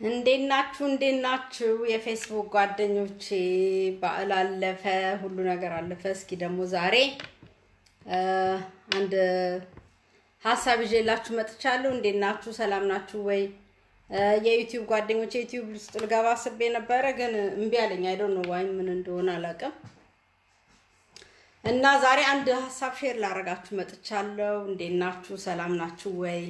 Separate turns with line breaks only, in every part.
እንዴት ናችሁ? እንዴት ናችሁ? የፌስቡክ ጓደኞቼ በዓል አለፈ፣ ሁሉ ነገር አለፈ። እስኪ ደግሞ ዛሬ አንድ ሀሳብ ይዤላችሁ መጥቻለሁ። እንዴት ናችሁ? ሰላም ናችሁ ወይ? የዩቲዩብ ጓደኞቼ ዩቲዩብ ውስጥ ልገባ አስቤ ነበረ፣ ግን እምቢ አለኝ። አይ ዶንት ኖ ዋይ ምን እንደሆነ አላውቅም። እና ዛሬ አንድ ሀሳብ ሼር ላደርጋችሁ መጥቻለሁ። እንዴት ናችሁ? ሰላም ናችሁ ወይ?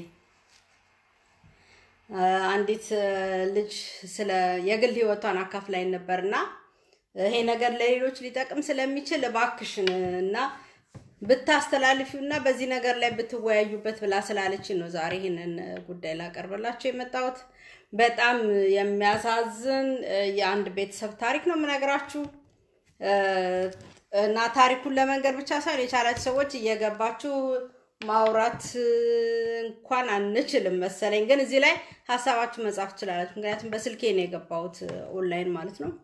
አንዲት ልጅ ስለ የግል ህይወቷን አካፍላኝ ነበርና ይሄ ነገር ለሌሎች ሊጠቅም ስለሚችል እባክሽን እና ብታስተላልፊው እና በዚህ ነገር ላይ ብትወያዩበት ብላ ስላለችን ነው ዛሬ ይህንን ጉዳይ ላቀርብላችሁ የመጣሁት። በጣም የሚያሳዝን የአንድ ቤተሰብ ታሪክ ነው የምነግራችሁ እና ታሪኩን ለመንገር ብቻ ሳይሆን የቻላችሁ ሰዎች እየገባችሁ ማውራት እንኳን አንችልም መሰለኝ፣ ግን እዚህ ላይ ሀሳባችሁ መጻፍ ትችላላችሁ። ምክንያቱም በስልኬ ነው የገባሁት ኦንላይን ማለት ነው።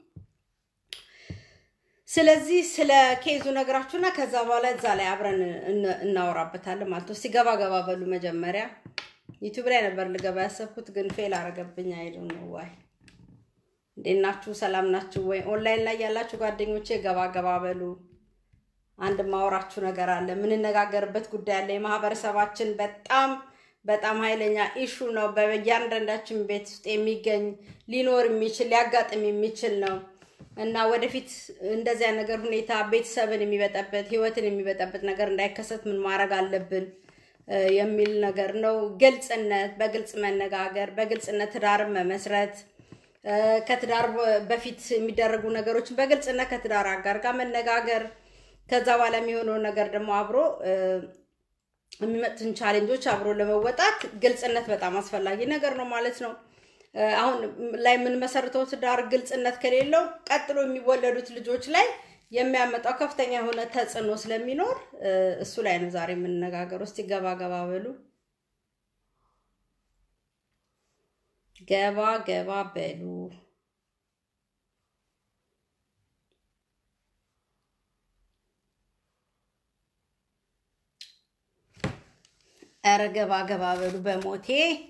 ስለዚህ ስለ ኬዙ ነገራችሁና ከዛ በኋላ እዛ ላይ አብረን እናወራበታለን ማለት ነው። እስቲ ገባ ገባ በሉ። መጀመሪያ ዩቲዩብ ላይ ነበር ልገባ ያሰብኩት ግን ፌል አረገብኝ። አይዱ ነው ዋይ። እንዴት ናችሁ? ሰላም ናችሁ ወይ? ኦንላይን ላይ ያላችሁ ጓደኞቼ ገባ ገባ በሉ። አንድ ማወራችሁ ነገር አለ፣ የምንነጋገርበት ጉዳይ አለ። የማህበረሰባችን በጣም በጣም ኃይለኛ ኢሹ ነው። በእያንዳንዳችን ቤት ውስጥ የሚገኝ ሊኖር የሚችል ሊያጋጥም የሚችል ነው እና ወደፊት እንደዚያ ነገር ሁኔታ ቤተሰብን የሚበጠበት ህይወትን የሚበጠበት ነገር እንዳይከሰት ምን ማድረግ አለብን የሚል ነገር ነው። ግልጽነት፣ በግልጽ መነጋገር፣ በግልጽነት ትዳርን መመስረት ከትዳር በፊት የሚደረጉ ነገሮችን በግልጽነት ከትዳር አጋር ጋር መነጋገር ከዛ በኋላ የሚሆነውን ነገር ደግሞ አብሮ የሚመጡትን ቻሌንጆች አብሮ ለመወጣት ግልጽነት በጣም አስፈላጊ ነገር ነው ማለት ነው። አሁን ላይ የምንመሰርተው ትዳር ግልጽነት ከሌለው ቀጥሎ የሚወለዱት ልጆች ላይ የሚያመጣው ከፍተኛ የሆነ ተጽዕኖ ስለሚኖር እሱ ላይ ነው ዛሬ የምንነጋገር። ውስጥ ገባ ገባ በሉ ገባ ገባ በሉ። ኧረ ገባ ገባ በሉ በሞቴ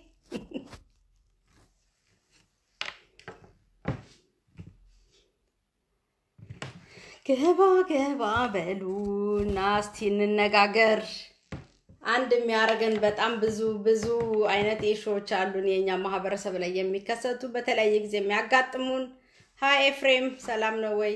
ገባ ገባ በሉ እና እስቲ እንነጋገር። አንድ የሚያደርገን በጣም ብዙ ብዙ አይነት ኢሹዎች አሉን የእኛ ማህበረሰብ ላይ የሚከሰቱ በተለያየ ጊዜ የሚያጋጥሙን። ሀይ ኤፍሬም ሰላም ነው ወይ?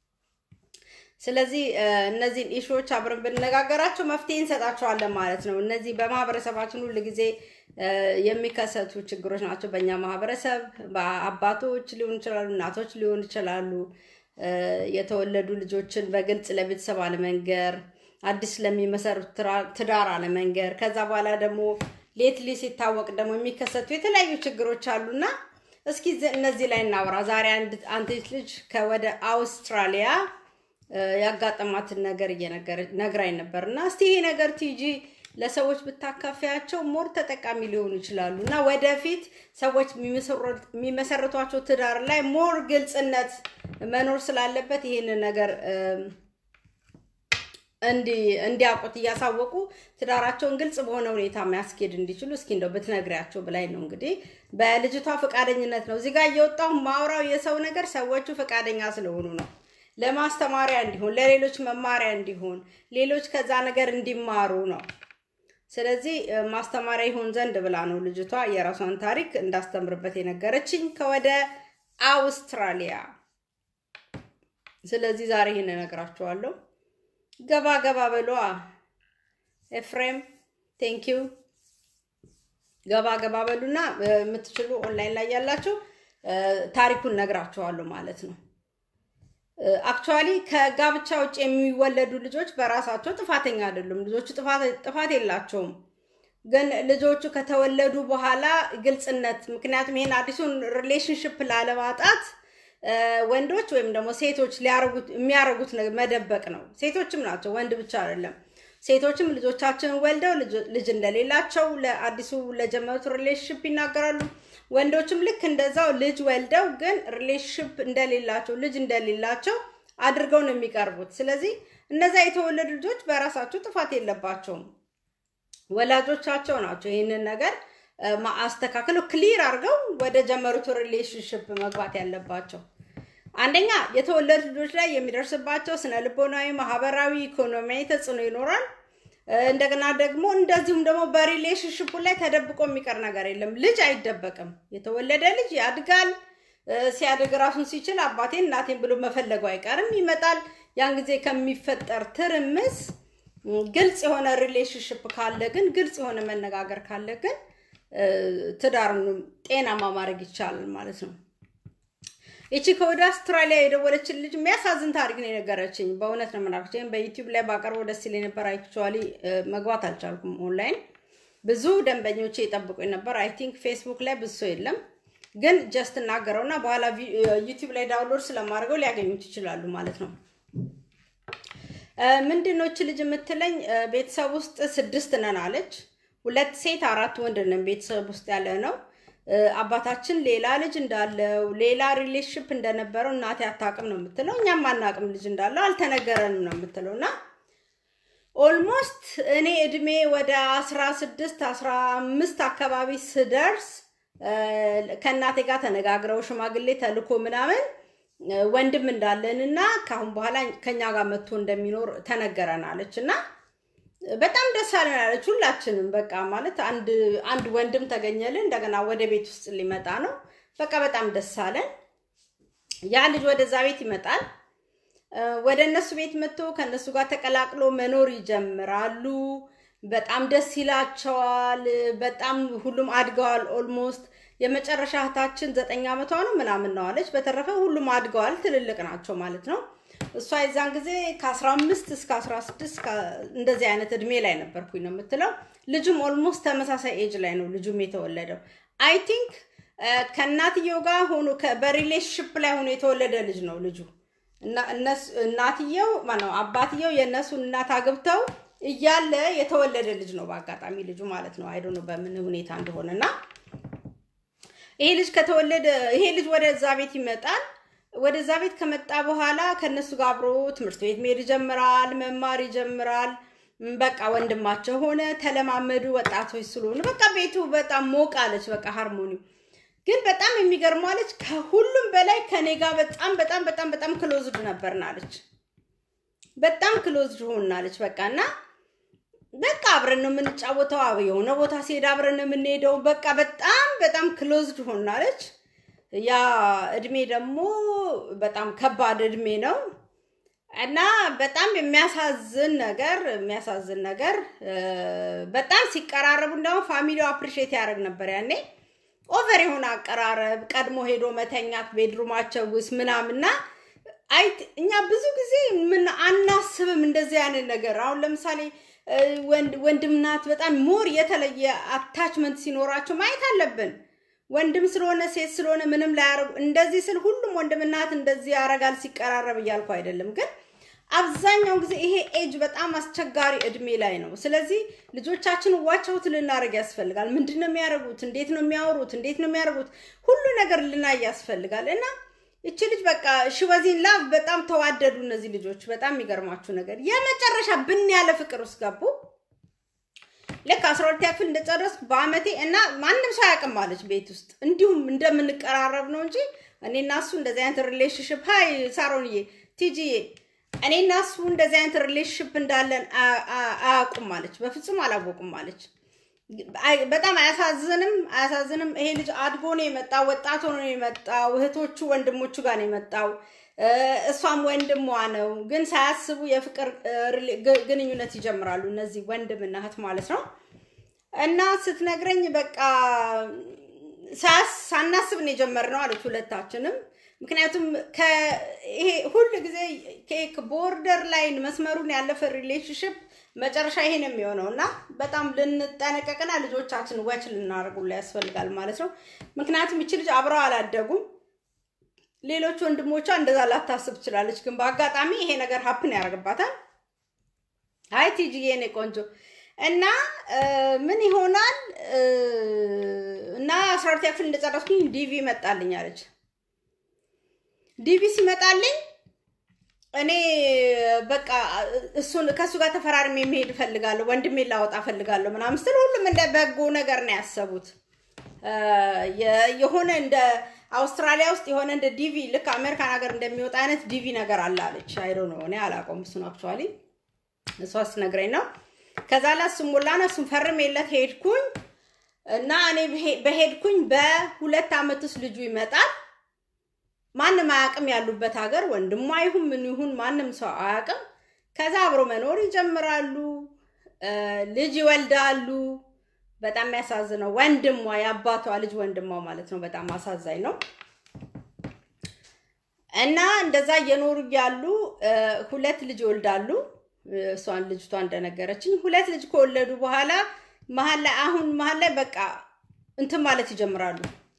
ስለዚህ እነዚህን ኢሹዎች አብረን ብንነጋገራቸው መፍትሄ እንሰጣቸዋለን ማለት ነው። እነዚህ በማህበረሰባችን ሁል ጊዜ የሚከሰቱ ችግሮች ናቸው። በእኛ ማህበረሰብ አባቶች ሊሆኑ ይችላሉ፣ እናቶች ሊሆኑ ይችላሉ። የተወለዱ ልጆችን በግልጽ ለቤተሰብ አለመንገር፣ አዲስ ለሚመሰሩት ትዳር አለመንገር፣ ከዛ በኋላ ደግሞ ሌትሊ ሲታወቅ ደግሞ የሚከሰቱ የተለያዩ ችግሮች አሉና እስኪ እነዚህ ላይ እናውራ ዛሬ። አንዲት ልጅ ከወደ አውስትራሊያ ያጋጠማትን ነገር ነግራኝ ነበር እና እስቲ ይሄ ነገር ቲጂ ለሰዎች ብታካፊያቸው ሞር ተጠቃሚ ሊሆኑ ይችላሉ እና ወደፊት ሰዎች የሚመሰርቷቸው ትዳር ላይ ሞር ግልጽነት መኖር ስላለበት ይህንን ነገር እንዲያውቁት እያሳወቁ ትዳራቸውን ግልጽ በሆነ ሁኔታ ማያስኬድ እንዲችሉ እስኪ እንደው ብትነግሪያቸው ብላኝ ነው። እንግዲህ በልጅቷ ፈቃደኝነት ነው እዚህ ጋር እየወጣሁ ማውራው የሰው ነገር ሰዎቹ ፈቃደኛ ስለሆኑ ነው ለማስተማሪያ እንዲሆን ለሌሎች መማሪያ እንዲሆን ሌሎች ከዛ ነገር እንዲማሩ ነው። ስለዚህ ማስተማሪያ ይሆን ዘንድ ብላ ነው ልጅቷ የራሷን ታሪክ እንዳስተምርበት የነገረችኝ ከወደ አውስትራሊያ። ስለዚህ ዛሬ ይህን እነግራችኋለሁ። ገባ ገባ በሏ። ኤፍሬም ቴንኪዩ። ገባ ገባ በሉና የምትችሉ ኦንላይን ላይ ያላችሁ ታሪኩን ነግራችኋለሁ ማለት ነው። አክቹዋሊ ከጋብቻ ውጭ የሚወለዱ ልጆች በራሳቸው ጥፋተኛ አይደሉም። ልጆቹ ጥፋት የላቸውም። ግን ልጆቹ ከተወለዱ በኋላ ግልጽነት፣ ምክንያቱም ይሄን አዲሱን ሪሌሽንሽፕ ላለማጣት ወንዶች ወይም ደግሞ ሴቶች የሚያደርጉት መደበቅ ነው። ሴቶችም ናቸው፣ ወንድ ብቻ አይደለም። ሴቶችም ልጆቻችንን ወልደው ልጅ እንደሌላቸው ለአዲሱ ለጀመሩት ሪሌሽንሽፕ ይናገራሉ። ወንዶችም ልክ እንደዛው ልጅ ወልደው ግን ሪሌሽንሽፕ እንደሌላቸው ልጅ እንደሌላቸው አድርገው ነው የሚቀርቡት። ስለዚህ እነዛ የተወለዱ ልጆች በራሳቸው ጥፋት የለባቸውም። ወላጆቻቸው ናቸው ይህንን ነገር አስተካክለው ክሊር አድርገው ወደ ጀመሩት ሪሌሽንሽፕ መግባት ያለባቸው። አንደኛ የተወለዱ ልጆች ላይ የሚደርስባቸው ስነ ልቦናዊ፣ ማህበራዊ፣ ኢኮኖሚያዊ ተጽዕኖ ይኖራል። እንደገና ደግሞ እንደዚሁም ደግሞ በሪሌሽንሽፑ ላይ ተደብቆ የሚቀር ነገር የለም። ልጅ አይደበቅም። የተወለደ ልጅ ያድጋል። ሲያድግ ራሱን ሲችል አባቴን እናቴን ብሎ መፈለጉ አይቀርም፣ ይመጣል። ያን ጊዜ ከሚፈጠር ትርምስ ግልጽ የሆነ ሪሌሽንሽፕ ካለ ግን ግልጽ የሆነ መነጋገር ካለ ግን ትዳሩን ጤናማ ማድረግ ይቻላል ማለት ነው። ይቺ ከወደ አውስትራሊያ የደወለችን ልጅ የሚያሳዝን ታሪክ ነው የነገረችኝ። በእውነት ነው የምናገር። ይህም በዩቲዩብ ላይ ባቀርበው ደስ ይለኝ ነበር። አክቹዋሊ መግባት አልቻልኩም ኦንላይን። ብዙ ደንበኞቼ የጠብቁኝ ነበር። አይ ቲንክ ፌስቡክ ላይ ብዙ ሰው የለም፣ ግን ጀስት እናገረውና በኋላ ዩቲዩብ ላይ ዳውንሎድ ስለማድረገው ሊያገኙት ይችላሉ ማለት ነው። ምንድን ነው ልጅ የምትለኝ? ቤተሰብ ውስጥ ስድስት ነን አለች። ሁለት ሴት አራት ወንድ ነን ቤተሰብ ውስጥ ያለ ነው። አባታችን ሌላ ልጅ እንዳለው ሌላ ሪሌሽንሽፕ እንደነበረው እናቴ አታውቅም ነው የምትለው። እኛም አናውቅም ልጅ እንዳለው አልተነገረንም ነው የምትለው። እና ኦልሞስት እኔ እድሜ ወደ አስራ ስድስት አስራ አምስት አካባቢ ስደርስ ከእናቴ ጋር ተነጋግረው ሽማግሌ ተልኮ ምናምን ወንድም እንዳለን እና ከአሁን በኋላ ከኛ ጋር መጥቶ እንደሚኖር ተነገረናለች እና በጣም ደስ አለን ያለች ሁላችንም። በቃ ማለት አንድ አንድ ወንድም ተገኘልን። እንደገና ወደ ቤት ውስጥ ሊመጣ ነው። በቃ በጣም ደስ አለን። ያ ልጅ ወደዛ ቤት ይመጣል። ወደ እነሱ ቤት መጥቶ ከእነሱ ጋር ተቀላቅሎ መኖር ይጀምራሉ። በጣም ደስ ይላቸዋል። በጣም ሁሉም አድገዋል። ኦልሞስት የመጨረሻ እህታችን ዘጠኝ ዓመቷ ነው ምናምን ነው አለች። በተረፈ ሁሉም አድገዋል፣ ትልልቅ ናቸው ማለት ነው። እሷ የዛን ጊዜ ከ15 እስከ 16 እንደዚህ አይነት እድሜ ላይ ነበርኩኝ ነው የምትለው። ልጁም ኦልሞስት ተመሳሳይ ኤጅ ላይ ነው ልጁም የተወለደው። አይ ቲንክ ከእናትየው ጋር ሆኖ በሪሌሽንሽፕ ላይ ሆኖ የተወለደ ልጅ ነው ልጁ። እናትየው ማነው አባትየው የእነሱን እናት አግብተው እያለ የተወለደ ልጅ ነው በአጋጣሚ ልጁ ማለት ነው። አይዶ ነው በምን ሁኔታ እንደሆነ እና ይሄ ልጅ ከተወለደ ይሄ ልጅ ወደዛ ቤት ይመጣል። ወደዛ ቤት ከመጣ በኋላ ከነሱ ጋር አብሮ ትምህርት ቤት መሄድ ይጀምራል፣ መማር ይጀምራል። በቃ ወንድማቸው ሆነ፣ ተለማመዱ። ወጣቶች ስለሆኑ በቃ ቤቱ በጣም ሞቅ አለች። በቃ ሃርሞኒው ግን በጣም የሚገርመው አለች ከሁሉም በላይ ከኔ ጋር በጣም በጣም በጣም በጣም ክሎዝድ ነበርን አለች። በጣም ክሎዝድ ሆናለች። በቃ እና በቃ አብረን ነው የምንጫወተው። የሆነ ቦታ ሲሄድ አብረን ነው የምንሄደው። በቃ በጣም በጣም ክሎዝድ ሆናለች። ያ እድሜ ደግሞ በጣም ከባድ እድሜ ነው እና በጣም የሚያሳዝን ነገር የሚያሳዝን ነገር በጣም ሲቀራረቡ እንደውም ፋሚሊው አፕሪሼት ያደርግ ነበር ያኔ ኦቨር የሆነ አቀራረብ፣ ቀድሞ ሄዶ መተኛት ቤድሩማቸው ውስጥ ምናምንና አይ እኛ ብዙ ጊዜ ምን አናስብም እንደዚህ አይነት ነገር። አሁን ለምሳሌ ወንድምናት በጣም ሞር የተለየ አታችመንት ሲኖራቸው ማየት አለብን። ወንድም ስለሆነ ሴት ስለሆነ ምንም ላያረጉ እንደዚህ ስል ሁሉም ወንድምናት እንደዚህ ያረጋል ሲቀራረብ እያልኩ አይደለም፣ ግን አብዛኛውን ጊዜ ይሄ ኤጅ በጣም አስቸጋሪ እድሜ ላይ ነው። ስለዚህ ልጆቻችን ዋቸውት ልናደርግ ያስፈልጋል። ምንድን ነው የሚያደርጉት? እንዴት ነው የሚያወሩት? እንዴት ነው የሚያደርጉት? ሁሉ ነገር ልናይ ያስፈልጋል እና እቺ ልጅ በቃ ሽወዚን ላቭ በጣም ተዋደዱ እነዚህ ልጆች። በጣም የሚገርማችሁ ነገር የመጨረሻ ብን ያለ ፍቅር ውስጥ ገቡ። ልክ አስራ ሁለተኛ ክፍል እንደጨረስኩ በአመቴ እና ማንም ሰው አያውቅም አለች ቤት ውስጥ እንዲሁም እንደምንቀራረብ ነው እንጂ እኔ እና እሱ እንደዚህ አይነት ሪሌሽንሽፕ ሀይ ሳሮንዬ ቲጂዬ እኔ እና እሱ እንደዚህ አይነት ሪሌሽንሽፕ እንዳለን አያውቁም አለች። በፍጹም አላወቁም አለች። በጣም አያሳዝንም? አያሳዝንም? ይሄ ልጅ አድጎ ነው የመጣው፣ ወጣት ሆኖ ነው የመጣው። እህቶቹ ወንድሞቹ ጋር ነው የመጣው። እሷም ወንድሟ ነው። ግን ሳያስቡ የፍቅር ግንኙነት ይጀምራሉ እነዚህ ወንድምና እህት ማለት ነው። እና ስትነግረኝ በቃ ሳናስብ ነው የጀመርነው አለች ሁለታችንም። ምክንያቱም ይሄ ሁል ጊዜ ኬክ ቦርደር ላይን መስመሩን ያለፈ ሪሌሽንሽፕ መጨረሻ ይሄ ነው የሚሆነው እና በጣም ልንጠነቀቅና ልጆቻችን ወች ልናደርጉላ ያስፈልጋል ማለት ነው። ምክንያቱም ይቺ ልጅ አብረው አላደጉም። ሌሎች ወንድሞቿ እንደዛ ላታስብ ትችላለች፣ ግን በአጋጣሚ ይሄ ነገር ሀፕን ያደርግባታል። አይ ቲጂዬ የኔ ቆንጆ እና ምን ይሆናል እና አስራ ሁለተኛ ክፍል እንደጨረስኩኝ ዲቪ መጣልኝ አለች። ዲቪ ሲመጣልኝ እኔ በቃ እሱን ከእሱ ጋር ተፈራርሜ መሄድ እፈልጋለሁ፣ ወንድሜ ላወጣ እፈልጋለሁ ምናምን ስትል ሁሉም እንደ በጎ ነገር ነው ያሰቡት። የሆነ እንደ አውስትራሊያ ውስጥ የሆነ እንደ ዲቪ ልክ አሜሪካን ሀገር እንደሚወጣ አይነት ዲቪ ነገር አለ አለች። አይዶ ነው እኔ አላውቀውም እሱን አክቹዋሊ እሷ ስትነግረኝ ነው። ከዛ ላይ እሱን ሞላና እሱን ፈርሜለት ሄድኩኝ እና እኔ በሄድኩኝ በሁለት ዓመት ውስጥ ልጁ ይመጣል። ማንም አያውቅም ያሉበት ሀገር ወንድሟ ይሁን ምን ይሁን ማንም ሰው አያውቅም። ከዛ አብሮ መኖር ይጀምራሉ፣ ልጅ ይወልዳሉ። በጣም የሚያሳዝነው ወንድሟ የአባቷ ልጅ ወንድሟ ማለት ነው። በጣም አሳዛኝ ነው። እና እንደዛ እየኖሩ እያሉ ሁለት ልጅ ይወልዳሉ። እሷን ልጅቷ እንደነገረችኝ ሁለት ልጅ ከወለዱ በኋላ መሀል ላይ አሁን መሀል ላይ በቃ እንትን ማለት ይጀምራሉ።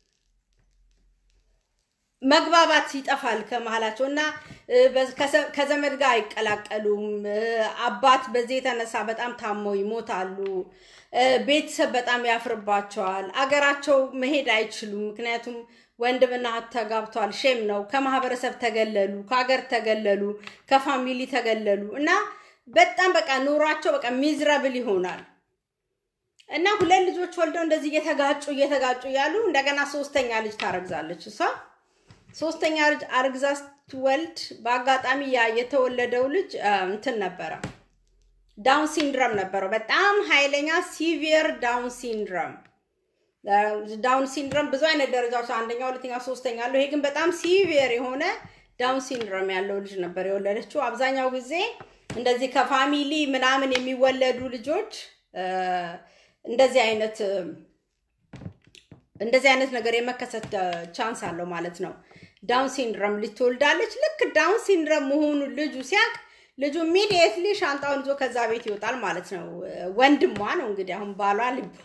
መግባባት ይጠፋል ከመሀላቸው እና ከዘመድ ጋር አይቀላቀሉም። አባት በዚህ የተነሳ በጣም ታመው ይሞታሉ። ቤተሰብ በጣም ያፍርባቸዋል። አገራቸው መሄድ አይችሉም። ምክንያቱም ወንድምና እህት ተጋብተዋል። ሼም ነው። ከማህበረሰብ ተገለሉ፣ ከሀገር ተገለሉ፣ ከፋሚሊ ተገለሉ እና በጣም በቃ ኑሯቸው በቃ ሚዝረብል ይሆናል። እና ሁለት ልጆች ወልደው እንደዚህ እየተጋጩ እየተጋጩ እያሉ እንደገና ሶስተኛ ልጅ ታረግዛለች እሷ ሶስተኛ ልጅ አርግዛ ስትወልድ በአጋጣሚ ያ የተወለደው ልጅ እንትን ነበረ፣ ዳውን ሲንድረም ነበረው። በጣም ኃይለኛ ሲቪየር ዳውን ሲንድረም። ዳውን ሲንድረም ብዙ አይነት ደረጃዎች፣ አንደኛ፣ ሁለተኛ፣ ሶስተኛ አለው። ይሄ ግን በጣም ሲቪየር የሆነ ዳውን ሲንድረም ያለው ልጅ ነበር የወለደችው። አብዛኛው ጊዜ እንደዚህ ከፋሚሊ ምናምን የሚወለዱ ልጆች እንደዚህ አይነት እንደዚህ አይነት ነገር የመከሰት ቻንስ አለው ማለት ነው። ዳውን ሲንድረም ልጅ ትወልዳለች። ልክ ዳውን ሲንድረም መሆኑ ልጁ ሲያቅ ልጁ ኢሚዲየትሊ ሻንጣውን ይዞ ከዛ ቤት ይወጣል ማለት ነው። ወንድሟ ነው እንግዲህ አሁን ባሏ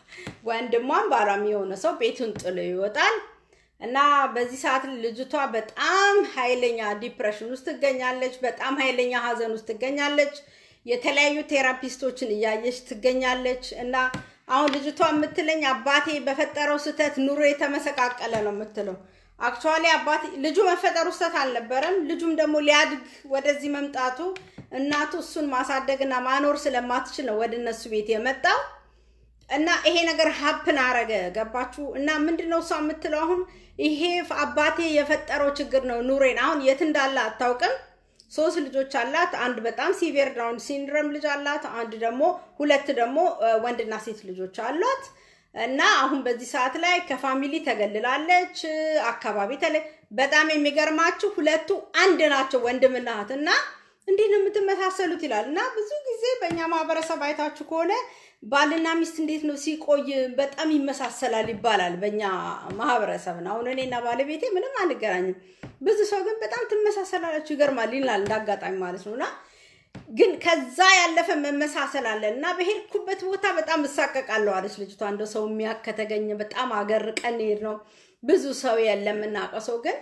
ወንድሟም ባሏም የሆነ ሰው ቤቱን ጥሎ ይወጣል እና በዚህ ሰዓት ልጅቷ በጣም ኃይለኛ ዲፕሬሽን ውስጥ ትገኛለች። በጣም ኃይለኛ ሀዘን ውስጥ ትገኛለች። የተለያዩ ቴራፒስቶችን እያየች ትገኛለች እና አሁን ልጅቷ የምትለኝ አባቴ በፈጠረው ስህተት ኑሮ የተመሰቃቀለ ነው የምትለው። አክቹዋሊ አባቴ ልጁ መፈጠሩ ስህተት አልነበረም። ልጁም ደግሞ ሊያድግ ወደዚህ መምጣቱ እናቱ እሱን ማሳደግና ማኖር ስለማትችል ነው ወደ እነሱ ቤት የመጣው እና ይሄ ነገር ሀፕን አረገ። ገባችሁ? እና ምንድነው እሷ የምትለው አሁን ይሄ አባቴ የፈጠረው ችግር ነው ኑሬን። አሁን የት እንዳለ አታውቅም። ሶስት ልጆች አላት። አንድ በጣም ሲቪየር ዳውን ሲንድረም ልጅ አላት። አንድ ደግሞ ሁለት ደግሞ ወንድና ሴት ልጆች አሏት። እና አሁን በዚህ ሰዓት ላይ ከፋሚሊ ተገልላለች። አካባቢ ተለ በጣም የሚገርማችሁ ሁለቱ አንድ ናቸው ወንድምና እህት እና እንዲህ ነው የምትመሳሰሉት ይላል። እና ብዙ ጊዜ በእኛ ማህበረሰብ አይታችሁ ከሆነ ባልና ሚስት እንዴት ነው ሲቆይ በጣም ይመሳሰላል ይባላል በእኛ ማህበረሰብ ነው። አሁን እኔና ባለቤቴ ምንም አንገናኝም። ብዙ ሰው ግን በጣም ትመሳሰላላችሁ ይገርማል ይላል እንዳጋጣሚ ማለት ነው እና ግን ከዛ ያለፈ መመሳሰል አለ እና በሄድኩበት ቦታ በጣም እሳቀቃለሁ አለች ልጅቷ። እንደ ሰው የሚያክ ከተገኘ በጣም አገር ቀን ሄድ ነው ብዙ ሰው የለም የምናውቀው ሰው ግን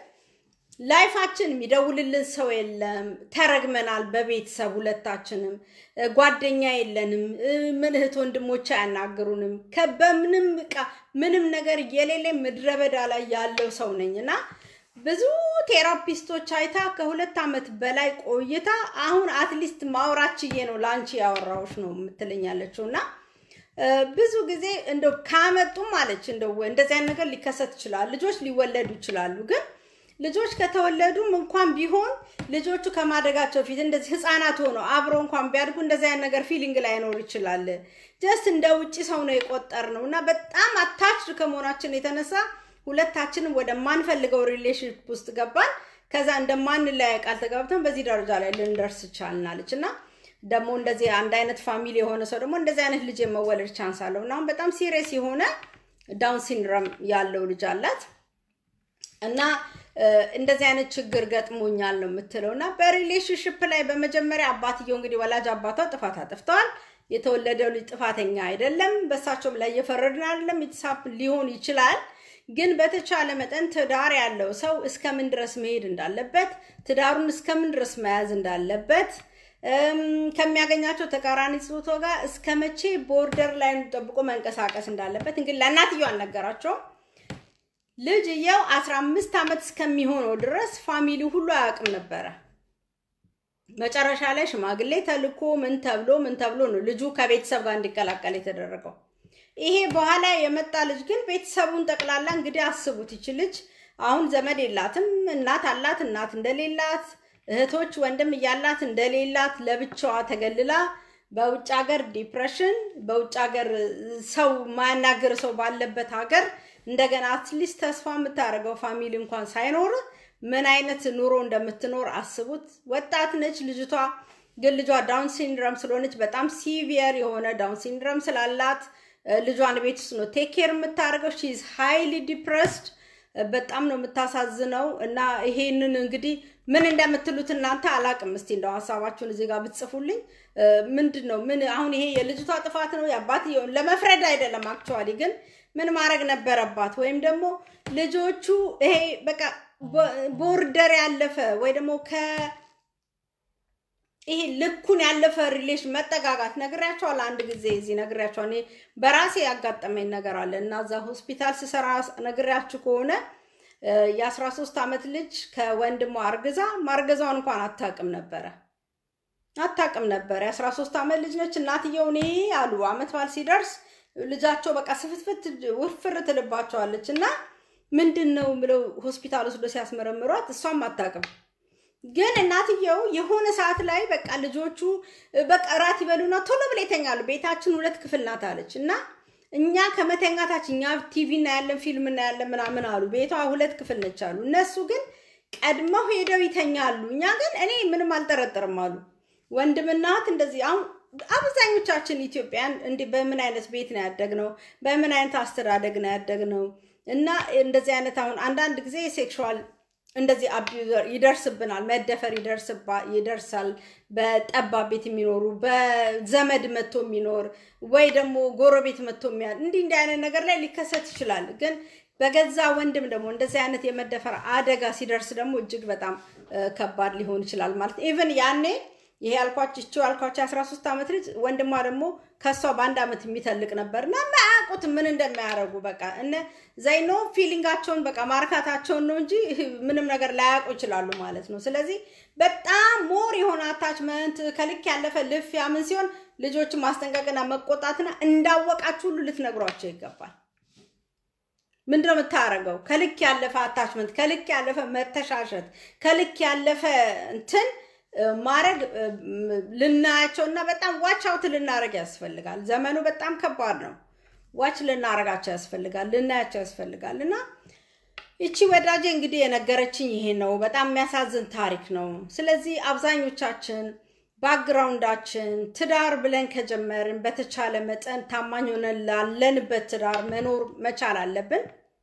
ላይፋችን የሚደውልልን ሰው የለም። ተረግመናል በቤተሰብ ሁለታችንም። ጓደኛ የለንም። ምን እህት ወንድሞች አያናግሩንም። በምንም ዕቃ ምንም ነገር የሌለ ምድረ በዳ ላይ ያለው ሰው ነኝ እና ብዙ ቴራፒስቶች አይታ ከሁለት ዓመት በላይ ቆይታ አሁን አትሊስት ማውራት ችዬ ነው ለአንቺ ያወራዎች ነው የምትለኛለችው እና ብዙ ጊዜ እንደው ካመጡም አለች እንደው እንደዚህ አይነት ነገር ሊከሰት ይችላል። ልጆች ሊወለዱ ይችላሉ ግን ልጆች ከተወለዱም እንኳን ቢሆን ልጆቹ ከማደጋቸው ፊት እንደዚህ ህፃናት ሆነው አብረው እንኳን ቢያድጉ እንደዚህ አይነት ነገር ፊሊንግ ላይኖር ይችላል። ጀስት እንደ ውጭ ሰው ነው የቆጠር ነው እና በጣም አታችድ ከመሆናችን የተነሳ ሁለታችንም ወደማንፈልገው ሪሌሽንሽፕ ውስጥ ገባን። ከዛ እንደማንለያይ ቃል ተጋብተን በዚህ ደረጃ ላይ ልንደርስ ቻልናለች እና ደግሞ እንደዚህ አንድ አይነት ፋሚሊ የሆነ ሰው ደግሞ እንደዚህ አይነት ልጅ የመወለድ ቻንስ አለው እና አሁን በጣም ሲሪየስ የሆነ ዳውን ሲንድረም ያለው ልጅ አላት እና እንደዚህ አይነት ችግር ገጥሞኛል ነው የምትለው እና በሪሌሽንሽፕ ላይ በመጀመሪያ አባትየው እንግዲህ ወላጅ አባቷ ጥፋት አጥፍተዋል። የተወለደው ልጅ ጥፋተኛ አይደለም። በእሳቸውም ላይ እየፈረድን አይደለም። የተሳፕ ሊሆን ይችላል። ግን በተቻለ መጠን ትዳር ያለው ሰው እስከምን ድረስ መሄድ እንዳለበት፣ ትዳሩን እስከምን ድረስ መያዝ እንዳለበት ከሚያገኛቸው ተቃራኒ ጾታ ጋር እስከ መቼ ቦርደር ላይ ጠብቆ መንቀሳቀስ እንዳለበት እንግዲህ ለእናትየው አልነገራቸውም። ልጅየው አስራ አምስት ዓመት እስከሚሆነው ድረስ ፋሚሊ ሁሉ አያውቅም ነበረ። መጨረሻ ላይ ሽማግሌ ተልኮ ምን ተብሎ ምን ተብሎ ነው ልጁ ከቤተሰብ ጋር እንዲቀላቀል የተደረገው። ይሄ በኋላ የመጣ ልጅ ግን ቤተሰቡን ጠቅላላ እንግዲህ አስቡት። ይች ልጅ አሁን ዘመድ የላትም። እናት አላት፣ እናት እንደሌላት፣ እህቶች ወንድም እያላት እንደሌላት ለብቻዋ ተገልላ በውጭ ሀገር ዲፕሬሽን፣ በውጭ ሀገር ሰው ማያናግር ሰው ባለበት ሀገር እንደገና አትሊስት ተስፋ የምታደርገው ፋሚሊ እንኳን ሳይኖር ምን አይነት ኑሮ እንደምትኖር አስቡት። ወጣት ነች ልጅቷ፣ ግን ልጇ ዳውን ሲንድረም ስለሆነች በጣም ሲቪየር የሆነ ዳውን ሲንድረም ስላላት ልጇን ቤት ውስጥ ነው ቴክ ኬር የምታደርገው። ሺዝ ሃይሊ ዲፕረስድ በጣም ነው የምታሳዝነው። እና ይሄንን እንግዲህ ምን እንደምትሉት እናንተ አላቅም። እስቲ እንደው ሀሳባችሁን እዚህ ጋር ብትጽፉልኝ። ምንድን ነው ምን አሁን ይሄ የልጅቷ ጥፋት ነው የአባትየውን ለመፍረድ አይደለም። አክቹዋሊ ግን ምን ማድረግ ነበረባት? ወይም ደግሞ ልጆቹ ይሄ በቃ ቦርደር ያለፈ ወይ ደግሞ ከ ይሄ ልኩን ያለፈ ሪሌሽን መጠጋጋት ነግሬያቸዋል። አንድ ጊዜ እዚህ ነግሬያቸዋል። እኔ በራሴ ያጋጠመኝ ነገር አለ እና እዛ ሆስፒታል ስሰራ ነግሬያችሁ ከሆነ የአስራ ሶስት ዓመት ልጅ ከወንድሟ አርግዛ ማርገዛውን እንኳን አታውቅም ነበረ አታውቅም ነበር። የአስራ ሶስት ዓመት ልጅ ነች። እናትየው እኔ አሉ አመት በዓል ሲደርስ ልጃቸው በቃ ስፍትፍት ውፍር ትልባቸዋለች እና ምንድን ነው ብለው ሆስፒታል ወስዶ ሲያስመረምሯት እሷም አታውቅም። ግን እናትየው የሆነ ሰዓት ላይ በቃ ልጆቹ በቃ እራት ይበሉና ቶሎ ብለው ይተኛሉ። ቤታችን ሁለት ክፍል ናት አለች እና እኛ ከመተኛታችን እኛ ቲቪ እናያለን፣ ፊልም እናያለን ምናምን አሉ። ቤቷ ሁለት ክፍል ነች አሉ። እነሱ ግን ቀድመው ሄደው ይተኛሉ። እኛ ግን እኔ ምንም አልጠረጥርም አሉ። ወንድምና እህት እንደዚህ አሁን አብዛኞቻችን ኢትዮጵያን እንዲህ በምን አይነት ቤት ነው ያደግነው? በምን አይነት አስተዳደግ ነው ያደግነው? እና እንደዚህ አይነት አሁን አንዳንድ ጊዜ ሴክሹዋል እንደዚህ አቢዩዘር ይደርስብናል፣ መደፈር ይደርሳል። በጠባብ ቤት የሚኖሩ በዘመድ መጥቶ የሚኖር ወይ ደግሞ ጎረቤት መጥቶ የሚያ እንዲህ እንዲህ አይነት ነገር ላይ ሊከሰት ይችላል። ግን በገዛ ወንድም ደግሞ እንደዚህ አይነት የመደፈር አደጋ ሲደርስ ደግሞ እጅግ በጣም ከባድ ሊሆን ይችላል ማለት ኢቨን ያኔ ይሄ ያልኳቸው ይቺው ያልኳቸው የአስራ ሶስት ዓመት ልጅ ወንድሟ ደግሞ ከሷ በአንድ ዓመት የሚተልቅ ነበር እና የማያውቁት ምን እንደሚያደርጉ በቃ እነ ዘይኖ ፊሊንጋቸውን በቃ ማርካታቸውን ነው እንጂ ምንም ነገር ላያውቁ ይችላሉ ማለት ነው። ስለዚህ በጣም ሞር የሆነ አታችመንት ከልክ ያለፈ ልፊያ ምን ሲሆን ልጆችን ማስጠንቀቅና መቆጣትና እንዳወቃችሁ ሁሉ ልትነግሯቸው ይገባል። ምንድነው የምታደርገው? ከልክ ያለፈ አታችመንት፣ ከልክ ያለፈ መተሻሸት፣ ከልክ ያለፈ እንትን ማድረግ ልናያቸው እና በጣም ዋች አውት ልናደርግ ያስፈልጋል። ዘመኑ በጣም ከባድ ነው። ዋች ልናደርጋቸው ያስፈልጋል፣ ልናያቸው ያስፈልጋል። እና ይቺ ወዳጄ እንግዲህ የነገረችኝ ይሄ ነው። በጣም የሚያሳዝን ታሪክ ነው። ስለዚህ አብዛኞቻችን ባክግራውንዳችን ትዳር ብለን ከጀመርን በተቻለ መጠን ታማኝ ሆነን ላለንበት ትዳር መኖር መቻል አለብን።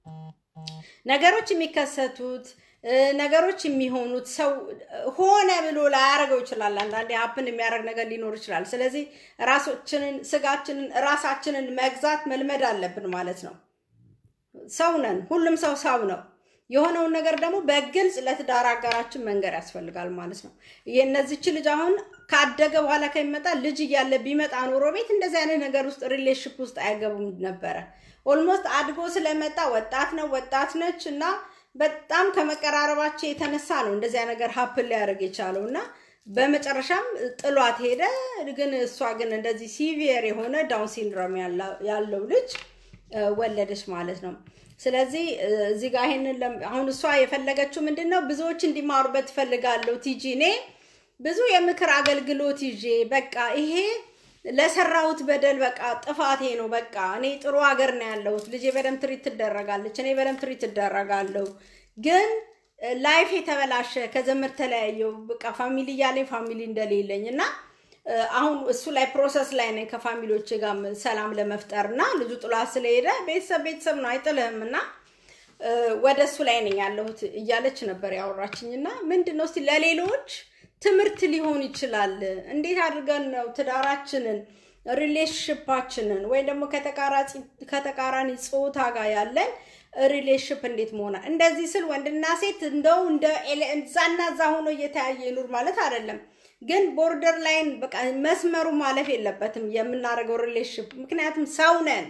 ነገሮች የሚከሰቱት ነገሮች የሚሆኑት ሰው ሆነ ብሎ ላያደርገው ይችላል። አንዳንዴ ሀፕን የሚያደርግ ነገር ሊኖር ይችላል። ስለዚህ ራሶችንን ስጋችንን ራሳችንን መግዛት መልመድ አለብን ማለት ነው። ሰው ነን፣ ሁሉም ሰው ሰው ነው። የሆነውን ነገር ደግሞ በግልጽ ለትዳር አጋራችን መንገር ያስፈልጋል ማለት ነው። የእነዚች ልጅ አሁን ካደገ በኋላ ከሚመጣ ልጅ እያለ ቢመጣ ኖሮ ቤት እንደዚህ አይነት ነገር ውስጥ ሪሌሽፕ ውስጥ አይገቡም ነበረ። ኦልሞስት አድጎ ስለመጣ ወጣት ነው ወጣት ነች እና በጣም ከመቀራረባቸው የተነሳ ነው እንደዚያ ነገር ሀፕን ሊያደርግ የቻለው እና በመጨረሻም ጥሏት ሄደ። ግን እሷ ግን እንደዚህ ሲቪየር የሆነ ዳውን ሲንድሮም ያለው ልጅ ወለደች ማለት ነው። ስለዚህ እዚህ ጋር ይሄንን አሁን እሷ የፈለገችው ምንድን ነው? ብዙዎች እንዲማሩበት ትፈልጋለሁ። ቲጂ እኔ ብዙ የምክር አገልግሎት ይዤ በቃ ይሄ ለሰራሁት በደል በቃ ጥፋቴ ነው። በቃ እኔ ጥሩ ሀገር ነው ያለሁት። ልጄ በደንብ ትሪት ትደረጋለች፣ እኔ በደንብ ትሪት ትደረጋለሁ። ግን ላይፍ የተበላሸ ከዘመድ ተለያየው በቃ ፋሚሊ እያለኝ ፋሚሊ እንደሌለኝ እና አሁን እሱ ላይ ፕሮሰስ ላይ ነኝ ከፋሚሊዎች ጋር ሰላም ለመፍጠር እና ልጁ ጥሏ ስለሄደ ቤተሰብ ቤተሰብ ነው አይጥልህም እና ወደ እሱ ላይ ነኝ ያለሁት እያለች ነበር ያወራችኝ እና ምንድን ነው እስቲ ለሌሎች ትምህርት ሊሆን ይችላል። እንዴት አድርገን ነው ትዳራችንን ሪሌሽንሽፓችንን ወይም ደግሞ ከተቃራኒ ጾታ ጋር ያለን ሪሌሽንሽፕ እንዴት መሆና እንደዚህ ስል ወንድና ሴት እንደው እንደ እዛና እዛ ሆኖ እየተያየ ይኑር ማለት አይደለም። ግን ቦርደር ላይን በቃ መስመሩ ማለፍ የለበትም የምናደርገው ሪሌሽንሽፕ። ምክንያቱም ሰው ነን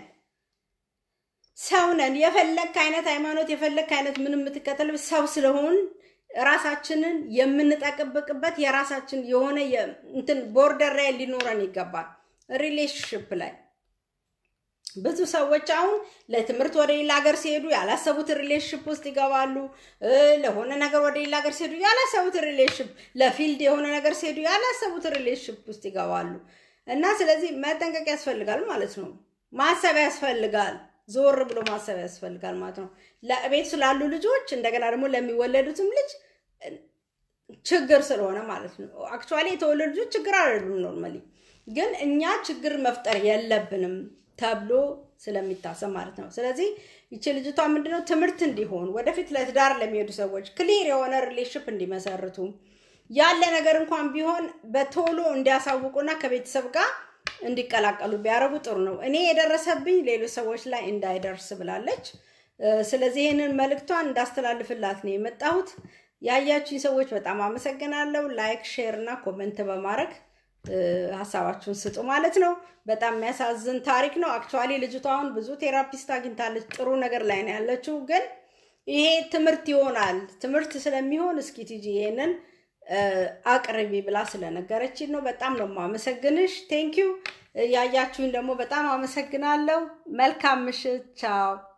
ሰው ነን። የፈለክ አይነት ሃይማኖት የፈለክ አይነት ምንም የምትከተል ሰው ስለሆን ራሳችንን የምንጠቅብቅበት የራሳችን የሆነ እንትን ቦርደር ላይ ሊኖረን ይገባል። ሪሌሽንሽፕ ላይ ብዙ ሰዎች አሁን ለትምህርት ወደ ሌላ ሀገር ሲሄዱ ያላሰቡት ሪሌሽንሽፕ ውስጥ ይገባሉ። ለሆነ ነገር ወደ ሌላ ሀገር ሲሄዱ ያላሰቡት ሪሌሽንሽፕ፣ ለፊልድ የሆነ ነገር ሲሄዱ ያላሰቡት ሪሌሽንሽፕ ውስጥ ይገባሉ እና ስለዚህ መጠንቀቅ ያስፈልጋል ማለት ነው። ማሰብ ያስፈልጋል። ዞር ብሎ ማሰብ ያስፈልጋል ማለት ነው። ለቤት ስላሉ ልጆች እንደገና ደግሞ ለሚወለዱትም ልጅ ችግር ስለሆነ ማለት ነው። አክቹዋሊ የተወለዱ ልጆች ችግር አይደሉም ኖርማሊ፣ ግን እኛ ችግር መፍጠር የለብንም ተብሎ ስለሚታሰብ ማለት ነው። ስለዚህ ይቺ ልጅቷ ምንድነው ትምህርት እንዲሆን ወደፊት ለትዳር ለሚሄዱ ሰዎች ክሊር የሆነ ሪሌሽንሽፕ እንዲመሰርቱ ያለ ነገር እንኳን ቢሆን በቶሎ እንዲያሳውቁና ከቤተሰብ ጋር እንዲቀላቀሉ ቢያደርጉ ጥሩ ነው። እኔ የደረሰብኝ ሌሎች ሰዎች ላይ እንዳይደርስ ብላለች። ስለዚህ ይህንን መልእክቷን እንዳስተላልፍላት ነው የመጣሁት። ያያችሁኝ ሰዎች በጣም አመሰግናለሁ። ላይክ፣ ሼር እና ኮመንት በማድረግ ሀሳባችሁን ስጡ ማለት ነው። በጣም የሚያሳዝን ታሪክ ነው። አክቹዋሊ ልጅቷ አሁን ብዙ ቴራፒስት አግኝታለች። ጥሩ ነገር ላይ ነው ያለችው። ግን ይሄ ትምህርት ይሆናል ትምህርት ስለሚሆን እስኪ ቲጂ ይሄንን አቅርቢ ብላ ስለነገረችን ነው። በጣም ነው የማመሰግንሽ። ቴንኪዩ። ያያችሁኝ ደግሞ በጣም አመሰግናለሁ። መልካም ምሽት። ቻው